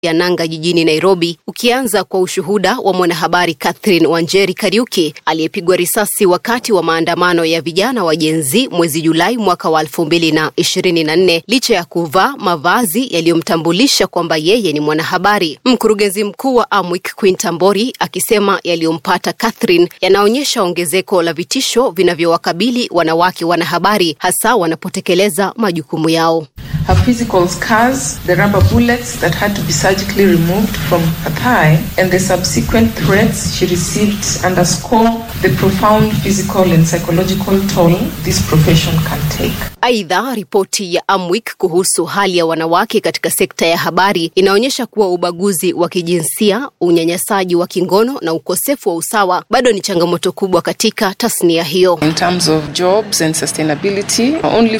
ya nanga jijini Nairobi, ukianza kwa ushuhuda wa mwanahabari Catherine Wanjeri Kariuki aliyepigwa risasi wakati wa maandamano ya vijana wa Gen Z mwezi Julai mwaka wa elfu mbili na ishirini na nne licha ya kuvaa mavazi yaliyomtambulisha kwamba yeye ni mwanahabari. Mkurugenzi mkuu wa Amwik Queen Tambori akisema yaliyompata Catherine yanaonyesha ongezeko la vitisho vinavyowakabili wanawake wanahabari hasa wanapotekeleza majukumu yao. Her physical scars, the rubber bullets that had to be surgically removed from her thigh, and the subsequent threats she received underscore the profound physical and psychological toll this profession can take. Aidha, ripoti ya Amwik kuhusu hali ya wanawake katika sekta ya habari inaonyesha kuwa ubaguzi wa kijinsia, unyanyasaji wa kingono na ukosefu wa usawa bado ni changamoto kubwa katika tasnia hiyo. In terms of jobs and sustainability, only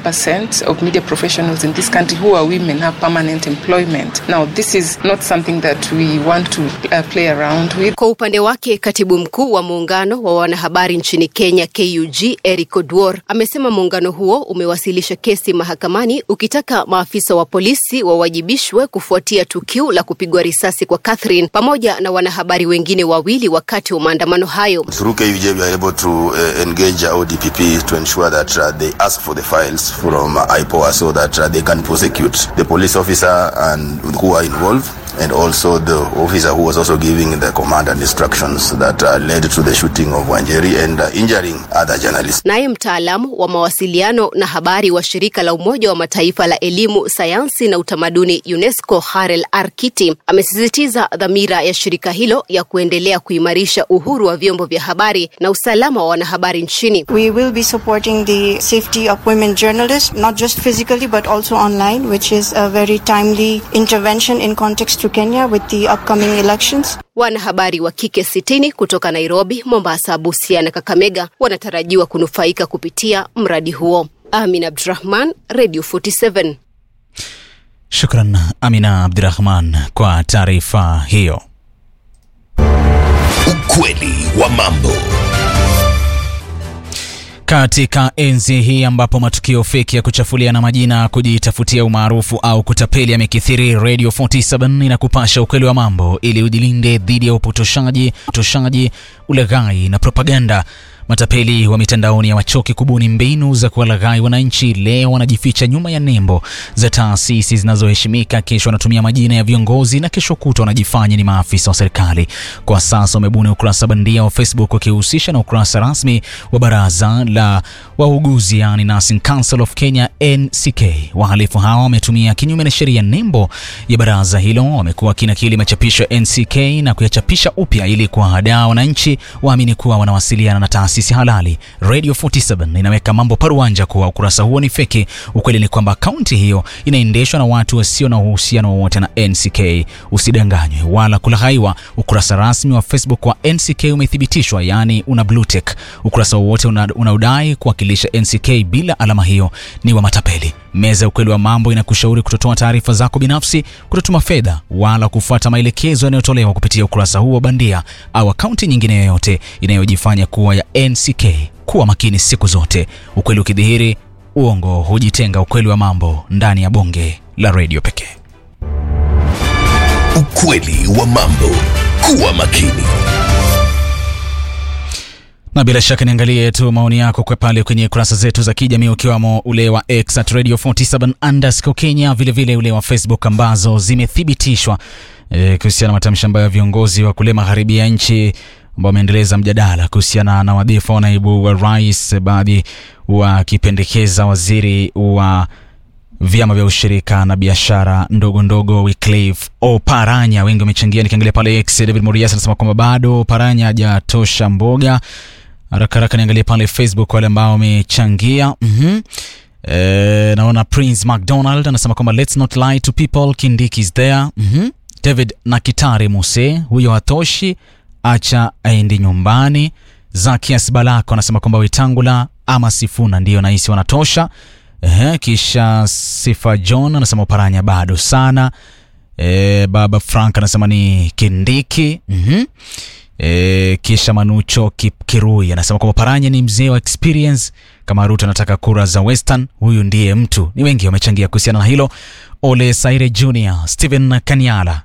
14% of media professionals in this country who are women have permanent employment. Now, this is not something that we want to uh, play around with. Kwa upande wake, katibu mkuu wa muungano wa wanahabari nchini Kenya KUG Eric Oduor amesema muungano huo umewasilisha kesi mahakamani ukitaka maafisa wa polisi wawajibishwe kufuatia tukio la kupigwa risasi kwa Catherine pamoja na wanahabari wengine wawili wakati wa maandamano hayo. Through KUJ, we are able to uh, engage our DPP to ensure that uh, they ask for the files from uh, IPOA so that uh, they can prosecute the police officer and who are involved and also the officer who was also giving the command and instructions that uh, led to the shooting of Wanjeri and uh, injuring other journalists. Naye mtaalamu wa mawasiliano na habari wa shirika la Umoja wa Mataifa la elimu, sayansi na utamaduni UNESCO, Harel Arkiti amesisitiza dhamira ya shirika hilo ya kuendelea kuimarisha uhuru wa vyombo vya habari na usalama wa wanahabari nchini. We will be supporting the safety of women journalists, not just physically but also online, which is a very timely intervention in context to Kenya with the upcoming elections. Wanahabari wa kike sitini kutoka Nairobi, Mombasa, Busia na Kakamega wanatarajiwa kunufaika kupitia mradi huo. Amin Abdurahman, Radio 47. Shukran Amina Abdirahman kwa taarifa hiyo. Ukweli wa mambo. Katika enzi hii ambapo matukio feki ya kuchafuliana majina, kujitafutia umaarufu au kutapeli yamekithiri, Radio 47 inakupasha ukweli wa mambo ili ujilinde dhidi ya upotoshaji, upotoshaji, ulaghai na propaganda. Matapeli wa mitandaoni hawachoki kubuni mbinu za kuwalaghai wananchi. Leo wanajificha nyuma ya nembo za taasisi zinazoheshimika, kesho wanatumia majina ya viongozi na kesho kutwa wanajifanya ni maafisa wa serikali. Kwa sasa wamebuni ukurasa bandia wa Facebook wakihusisha na ukurasa rasmi wa baraza la wauguzi, yani Nursing Council of Kenya NCK. Wahalifu hawa wametumia kinyume na sheria nembo ya baraza hilo, wamekuwa kinakili machapisho ya NCK na kuyachapisha upya ili kuwahadaa wananchi waamini kuwa wanawasiliana na taasisi taasisi halali. Radio 47 inaweka mambo paruanja kuwa ukurasa huo ni feki. Ukweli ni kwamba akaunti hiyo inaendeshwa na watu wasio na uhusiano wowote na NCK. Usidanganywe wala kulaghaiwa. Ukurasa rasmi wa Facebook wa NCK umethibitishwa, yaani una blue tick. Ukurasa wowote unaodai una kuwakilisha NCK bila alama hiyo ni wa matapeli. Meza ya ukweli wa mambo inakushauri kutotoa taarifa zako binafsi, kutotuma fedha wala kufuata maelekezo yanayotolewa kupitia ukurasa huo bandia au akaunti nyingine yoyote inayojifanya kuwa ya NCK. Kuwa makini siku zote. Ukweli ukidhihiri, uongo hujitenga. Ukweli wa mambo ndani ya bonge la redio pekee. Ukweli wa mambo. Kuwa makini na bila shaka niangalie tu maoni yako kwa pale kwenye kurasa zetu za kijamii ukiwamo ule wa X at Radio 47 underscore Kenya, vilevile ule wa Facebook ambazo zimethibitishwa e, kuhusiana na matamshi ambayo viongozi wa kule magharibi ya nchi ambao wameendeleza mjadala kuhusiana na wadhifa wa naibu wa rais, baadhi wakipendekeza waziri wa vyama vya ushirika na biashara ndogo ndogo Wycliffe Oparanya. Wengi wamechangia. Nikiangalia pale X, David Murias anasema kwamba bado Oparanya hajatosha mboga. Haraka haraka niangalie pale Facebook wale ambao wamechangia. mm-hmm. E, naona Prince McDonald anasema kwamba let's not lie to people, Kindiki is there. mm-hmm. David Nakitari Muse, huyo hatoshi, acha aende nyumbani. Zakias Balako anasema kwamba Wetangula ama Sifuna ndiyo nahisi wanatosha. Ehe, kisha Sifa John anasema Oparanya bado sana. E, baba Frank anasema ni Kindiki. mm-hmm. E, kisha Manucho Kipkirui anasema kwamba Paranya ni mzee wa experience. Kama Ruto anataka kura za Western, huyu ndiye mtu. Ni wengi wamechangia kuhusiana na hilo. Ole Saire Junior, Stephen Kanyala